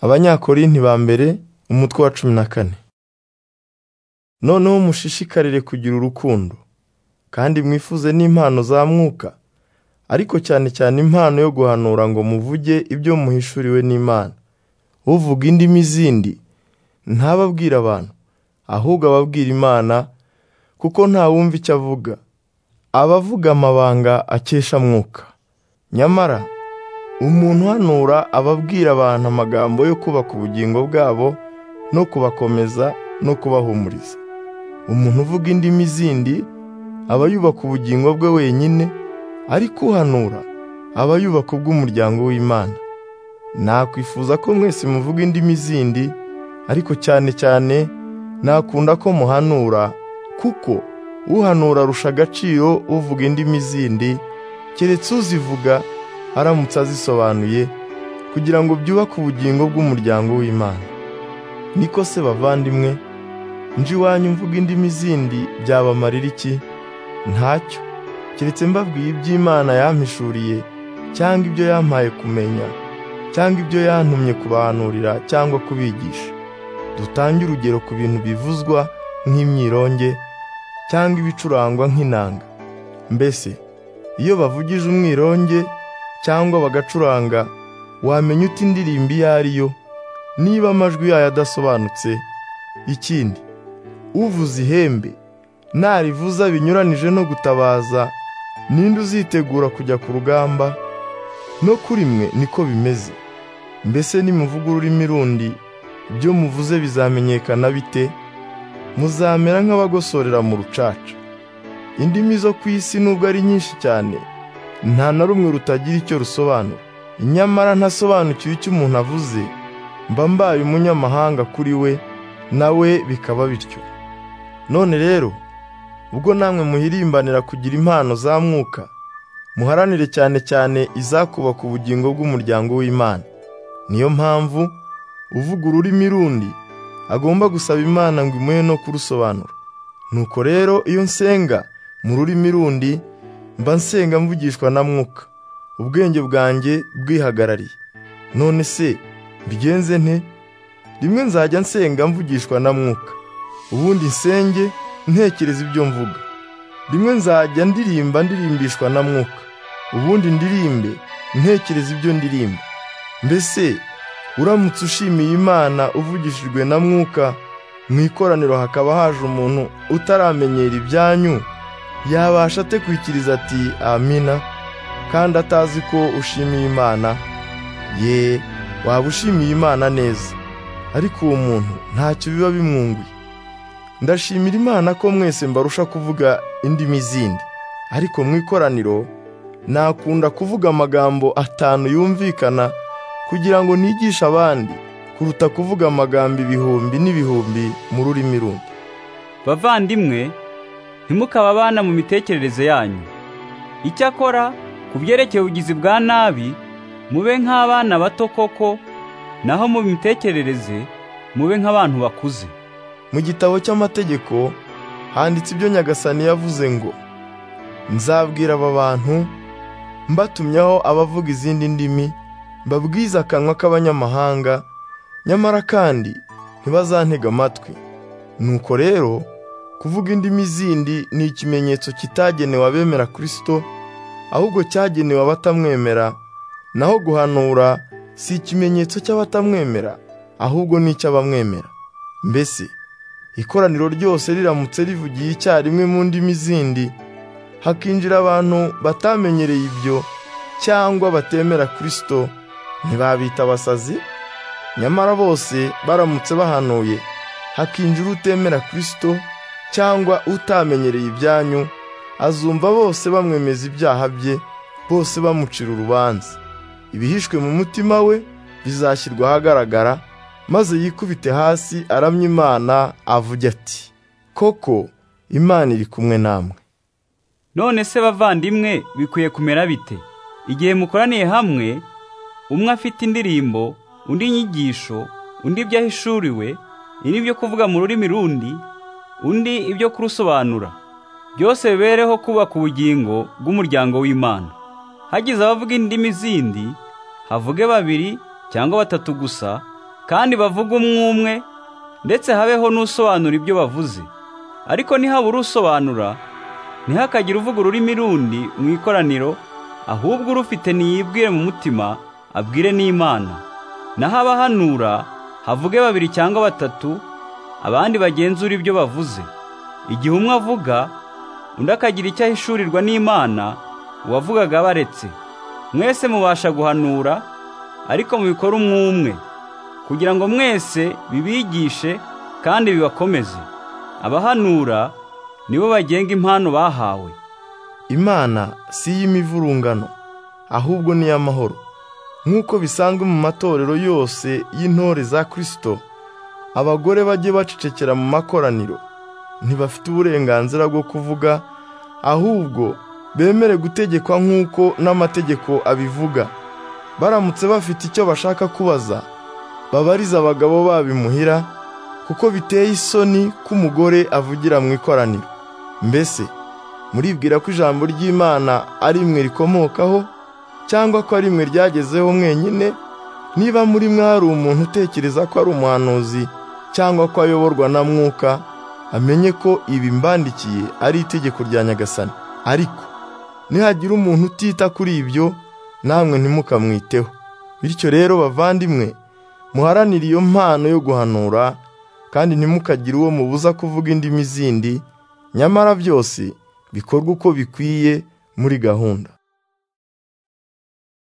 abanyakorinti ba mbere umutwe wa cumi na kane noneho mushishikarire kugira urukundo kandi mwifuze n'impano za mwuka ariko cyane cyane impano yo guhanura ngo muvuge ibyo muhishuriwe n'imana uvuga indimi zindi ntababwira abantu ahubwo ababwira imana kuko ntawumva icyo avuga abavuga amabanga akesha mwuka nyamara umuntu uhanura aba abwira abantu amagambo yo kubaka ubugingo bwabo no kubakomeza no kubahumuriza umuntu uvuga indimi zindi aba yubaka ubugingo bwe wenyine ariko uhanura aba yubaka ubw'umuryango w'imana nakwifuza ko mwese muvuga indimi zindi ariko cyane cyane nakunda ko muhanura kuko uhanura arusha agaciro uvuga indimi zindi keretse uzivuga aramutse azisobanuye kugira ngo byubake ubugingo bw'umuryango w'imana niko se bavandimwe nje iwanyu mvuga indimi zindi byabamarira iki ntacyo keretse mbabwiye iby'imana yampishuriye cyangwa ibyo yampaye kumenya cyangwa ibyo yantumye kubahanurira cyangwa kubigisha dutange urugero ku bintu bivuzwa nk'imyironge cyangwa ibicurangwa nk'inanga mbese iyo bavugije umwironge cyangwa bagacuranga wamenya uti indirimbo iyo ari yo niba amajwi yayo adasobanutse ikindi uvuze ihembe narivuza binyuranije no gutabaza ninde uzitegura kujya ku rugamba no kuri mwe niko bimeze mbese nimuvuga ururimi rundi ibyo muvuze bizamenyekana bite muzamera nk'abagosorera mu rucaca indimi zo ku isi nubwo ari nyinshi cyane nta na rumwe rutagira icyo rusobanura nyamara ntasobanukiwe icyo umuntu avuze mba mbaye umunyamahanga kuri we nawe bikaba bityo none rero ubwo namwe muhirimbanira kugira impano za mwuka muharanire cyane cyane izakubaka ubugingo bw'umuryango w'imana niyo mpamvu uvuga ururimi rundi agomba gusaba imana ngo imuhe no kurusobanura nuko rero iyo nsenga mu rurimi rundi mba nsenga mvugishwa na mwuka ubwenge bwanjye bwihagarariye none se mbigenze nte rimwe nzajya nsenga mvugishwa na mwuka ubundi nsenge ntekereza ibyo mvuga rimwe nzajya ndirimba ndirimbishwa na mwuka ubundi ndirimbe ntekereza ibyo ndirimba mbese uramutse ushimiye imana uvugishijwe na mwuka mu ikoraniro hakaba haje umuntu utaramenyera ibyanyu yabasha atekwikiriza ati amina kandi atazi ko ushimiye imana ye waba ushimiye imana neza ariko uwo muntu ntacyo biba bimwunguye ndashimira imana ko mwese mbarusha kuvuga indimi zindi ariko mu ikoraniro nakunda kuvuga amagambo atanu yumvikana kugira ngo nigishe abandi kuruta kuvuga amagambo ibihumbi n'ibihumbi mu rurimi rundi bavandimwe ntimukaba abana mu mitekerereze yanyu icyakora ku byerekeye ubugizi bwa nabi mube nk'abana bato koko naho mu mitekerereze mube nk'abantu bakuze mu gitabo cy'amategeko handitse ibyo nyagasani yavuze ngo nzabwira aba bantu mbatumyaho abavuga izindi ndimi mbabwize akanwa k'abanyamahanga nyamara kandi ntibazantega amatwi nuko rero kuvuga indimi zindi ni ikimenyetso kitagenewe abemera kirisito ahubwo cyagenewe abatamwemera naho guhanura si ikimenyetso cy'abatamwemera ahubwo ni icy'abamwemera mbese ikoraniro ryose riramutse rivugiye icyarimwe mu ndimi zindi hakinjira abantu batamenyereye ibyo cyangwa batemera kirisito ntibabita abasazi nyamara bose baramutse bahanuye hakinjira utemera kirisito cyangwa utamenyereye ibyanyu azumva bose bamwemeza ibyaha bye bose bamucira urubanza ibihishwe mu mutima we bizashyirwa ahagaragara maze yikubite hasi aramya imana avuge ati koko imana iri kumwe namwe none se bavandimwe bikwiye kumera bite igihe mukoraniye hamwe umwe afite indirimbo undi inyigisho undi ibyo ahishuriwe indi ibyo kuvuga mu rurimi rundi undi ibyo kurusobanura byose bibereho kubaka ubugingo bw'umuryango w'imana hagize abavuga indimi zindi havuge babiri cyangwa batatu gusa kandi bavuge umwe umwe ndetse habeho n'usobanura ibyo bavuze ariko ntihabure usobanura ntihakagire uvuga ururimi rundi mu ikoraniro ahubwo urufite niyibwire mu mutima abwire n'imana naho abahanura havuge babiri cyangwa batatu abandi bagenzura ibyo bavuze igihe umwe avuga undi akagira icyo ahishurirwa n'imana uwavugaga abaretse mwese mubasha guhanura ariko mubikora umwe umwe kugira ngo mwese bibigishe kandi bibakomeze abahanura nibo bagenga impano bahawe imana si iy'imivurungano ahubwo ni iy'amahoro nk'uko bisanzwe mu matorero yose y'intore za kirisito abagore bajye bacecekera mu makoraniro ntibafite uburenganzira bwo kuvuga ahubwo bemere gutegekwa nk'uko n'amategeko abivuga baramutse bafite icyo bashaka kubaza babariza abagabo babimuhira kuko biteye isoni ko umugore avugira mu ikoraniro mbese muribwira ko ijambo ry'imana ari mwe rikomokaho cyangwa ko ari mwe ryagezeho mwenyine niba muri mwe hari umuntu utekereza ko ari umuhanuzi cyangwa ko ayoborwa na mwuka amenye ko ibi mbandikiye ari itegeko rya nyagasani ariko nihagira umuntu utita kuri ibyo namwe ntimukamwiteho bityo rero bavandimwe muharanire iyo mpano yo guhanura kandi ntimukagire uwo mubuza kuvuga indimi zindi nyamara byose bikorwa uko bikwiye muri gahunda